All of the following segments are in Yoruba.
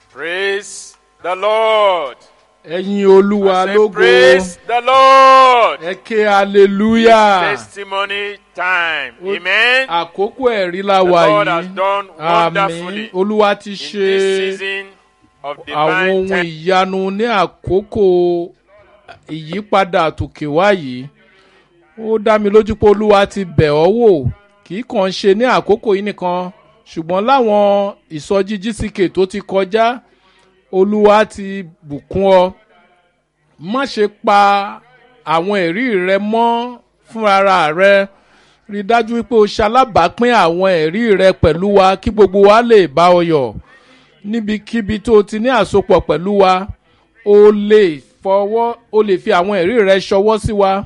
Praise the Lord. ẹ̀yin olúwa I say, lógo Praise the Lord. ẹ ké hallelujah Testimony time. O- Amen. àkókò ẹ̀rí la The wà Lord has yìí done àmín wonderfully olúwa ti in ṣe this season of àwọn divine ohun time. ìyanu ní àkókò ìyípadà àtòkè wá yìí ó dá mi lójú pé olúwa ti bẹ̀ ọ́ wò kì í kàn ṣe ní àkókò yìí nìkan ṣùgbọ́n láwọn ìsọjí gck tó ti kọjá olúwa ti bùkún ọ má ṣe pa àwọn ẹ̀rí rẹ mọ́ fúnra rẹ rí i dájú wípé o ṣalábàápín àwọn ẹ̀rí rẹ pẹ̀lú wa kí gbogbo wa lè bá ọ yọ̀ níbikíbi tó o ti ní àsopọ̀ pẹ̀lú wa o lè fọwọ́ o lè fi àwọn ẹ̀rí rẹ ṣọwọ́ sí wa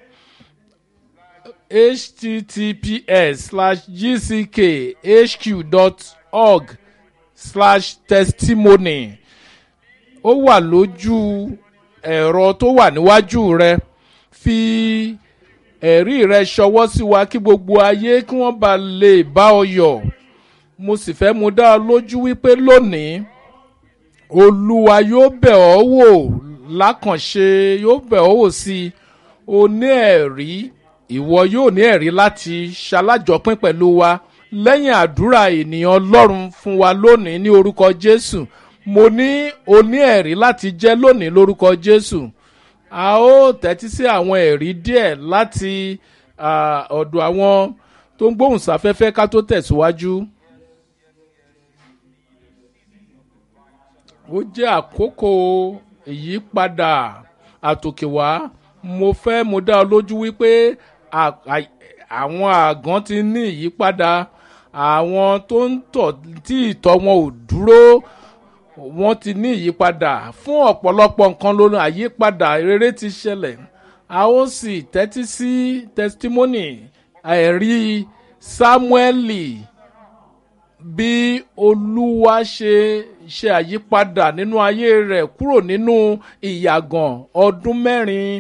https slash gck dot org slash testimony ó wà lójú ẹ̀rọ tó wà níwájú rẹ fi ẹ̀rí rẹ ṣọwọ́ sí wa kí gbogbo ayé kí wọ́n bá lè bá ọ yọ̀ mo sì fẹ́ mu dá ọ lójú wípé lónìí olúwa yóò bẹ̀ ọ́ wò lákànṣe yóò bẹ̀ ọ́ wò sí i o ní ẹ̀rí ìwọ yóò ní ẹ̀rí láti ṣalájọpín pẹ̀lú wa lẹ́yìn àdúrà ènìyàn ọlọ́run fún wa lónìí ní orúkọ jésù mo ní o ní ẹ̀rí láti jẹ́ lónìí lórúkọ jésù a ó tẹ́tí sí àwọn ẹ̀rí díẹ̀ láti ah, ọ̀dọ̀ àwọn tó ń gbóhùn sáfẹ́fẹ́ ká tó tẹ̀síwájú. ó jẹ́ àkókò ìyípadà àtòkèwá mo fẹ́ mo dá ọ lójú wípé à- à- àwọn àgàn ti ní ìyípadà àwọn tó ń tọ̀ tí ìtọ́ wọn ò dúró wọ́n ti ní ìyípadà fún ọ̀pọ̀lọpọ̀ nǹkan lónìí àyípadà rere ti ṣẹlẹ̀ a ó sì tẹ́tí sí testimony ẹ̀rí samueli bí olúwa ṣe ṣe àyípadà nínú ayé rẹ̀ kúrò nínú ìyàgàn ọdún mẹ́rin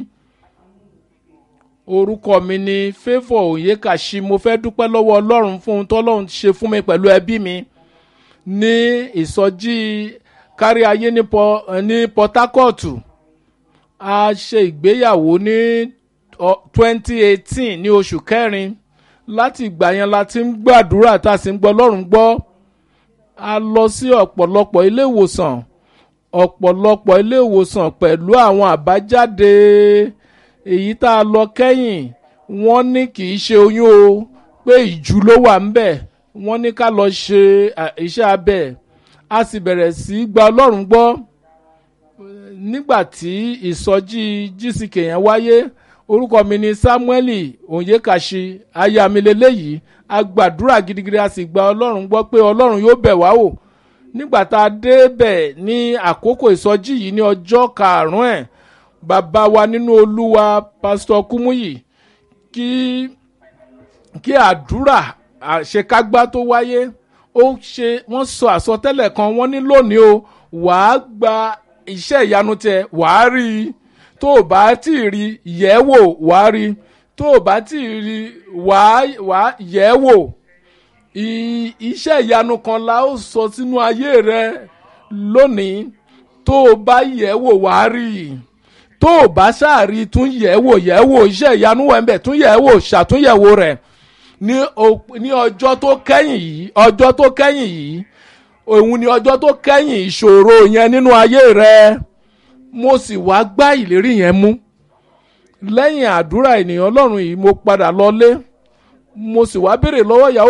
orúkọ mi ni favour oyekashi mo fẹ́ dúpẹ́ lọ́wọ́ ọlọ́run fún ohun tọ́lọ́run ṣe fún mi pẹ̀lú ẹbí mi ní ìsọjí kárí ayé ní Pọ- ní port harcourt a ṣe ìgbéyàwó ní twenty eighteen ní oṣù kẹrin láti ìgbà yẹn la ti ń gbàdúrà tá a sì ń gbọ́ ọlọ́run gbọ́ a lọ sí ọ̀pọ̀lọpọ̀ ilé ìwòsàn ọ̀pọ̀lọpọ̀ ilé ìwòsàn pẹ̀lú àwọn àbájáde èyí tá a lọ kẹ́yìn wọ́n ní kì í ṣe oyún o pé ìjú ló wà ń bẹ̀ wọ́n ní ká lọ ṣe à, iṣẹ́ abẹ a sì bẹ̀rẹ̀ sí í gba ọlọ́run gbọ́ nígbà tí ìsọjí gck yẹn wáyé orúkọ mi ni samueli onyekashi aya mi leléyìí a gbàdúrà gidigidi a sì gba ọlọ́run gbọ́ pé ọlọ́run yóò bẹ̀ wá wò nígbà tá a débẹ̀ ní àkókò ìsọjí yìí ní ọjọ́ karùn-ún ẹ̀ bàbá wa nínú olúwa pásítọ̀ kúmúyì kí kí àdúrà àṣekágbá tó wáyé ó ṣe wọ́n sọ àsọtẹ́lẹ̀ kan wọ́n ní lónìí o wàá gba iṣẹ́ ìyanu tẹ wàá rí i tó o bá tí ì rí yẹ̀ wò wàá rí i tó o bá tí ì rí wàá wàá yẹ̀ wò I- iṣẹ́ ìyanu kan la ó sọ sínú ayé rẹ lónìí tó o bá yẹ̀ wò wàá rí i tó o bá ṣáàrí tún yẹ̀ wò yẹ̀ wò iṣẹ́ ìyanu wẹ̀ ń bẹ̀ tún yẹ̀ wò ṣàtúnyẹ̀wò rẹ̀ ní o- ní ọjọ́ tó kẹ́yìn yìí ọjọ́ tó kẹ́yìn yìí òun ni ọjọ́ tó kẹ́yìn ìṣòro yẹn nínú ayé rẹ mo sì wá gbá ìlérí yẹn mú lẹ́yìn àdúrà ènìyàn ọlọ́run yìí mo padà lọlé mo sì wá béèrè lọ́wọ́ ìyàwó